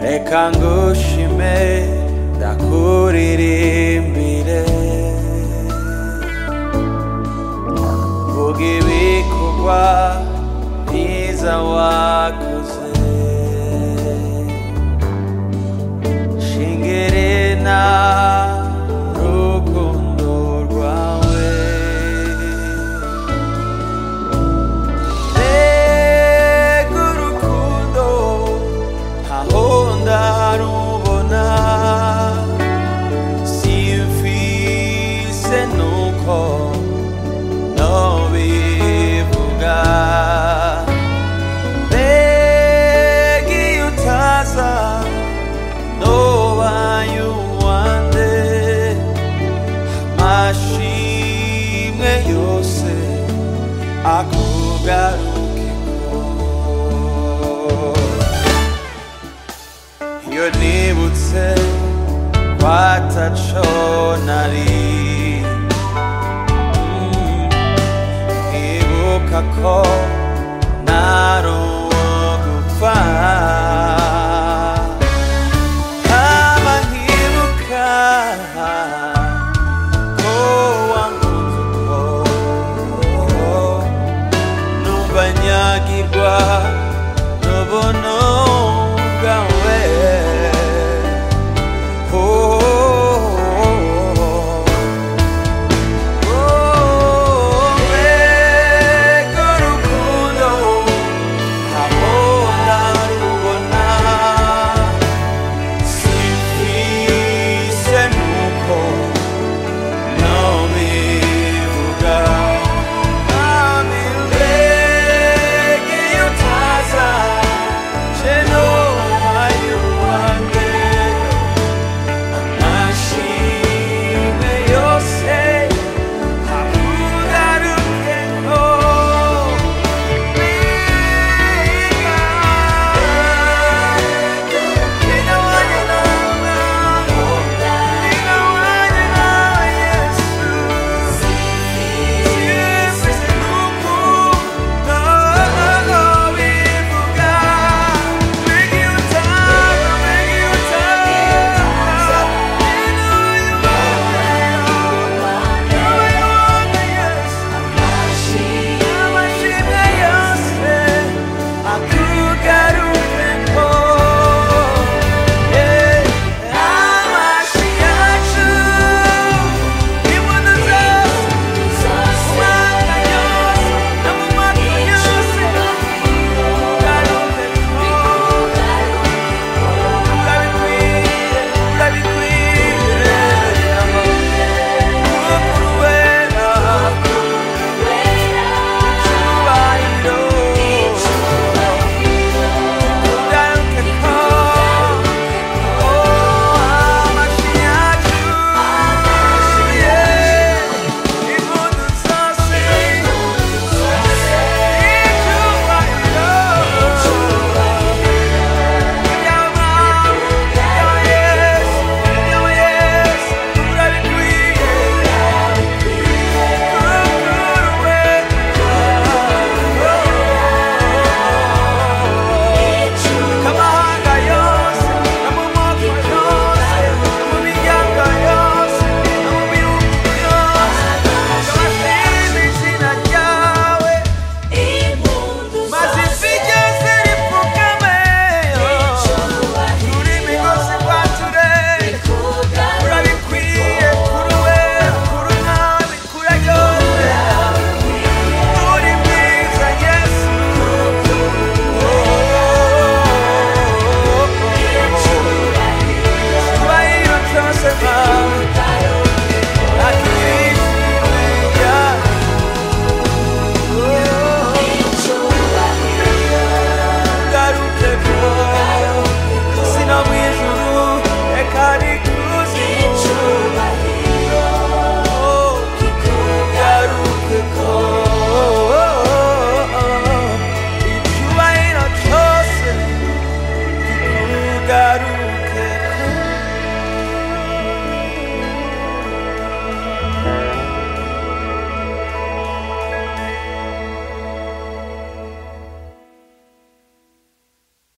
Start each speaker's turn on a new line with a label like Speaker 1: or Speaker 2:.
Speaker 1: reka ngushime ndakuririmbire vuga ibikorwa byiza wakoze shingerena rukundo rwawe mbega urukundo ntaho ndarubona simfise nuko nobivuga mbega iyo utaza nobaye uwande amashimwe yose akugarukeko iyo nibutse kwataco nari Mm, nkibuka ko nari uwo gupfa haba nkibuka ko wankunze uko numva nyagirwa n'ubuno bwawe Oh, oh, oh, mbega urukundo ntaho ndarubona simfise nuko nobivuga mbega iyo utaza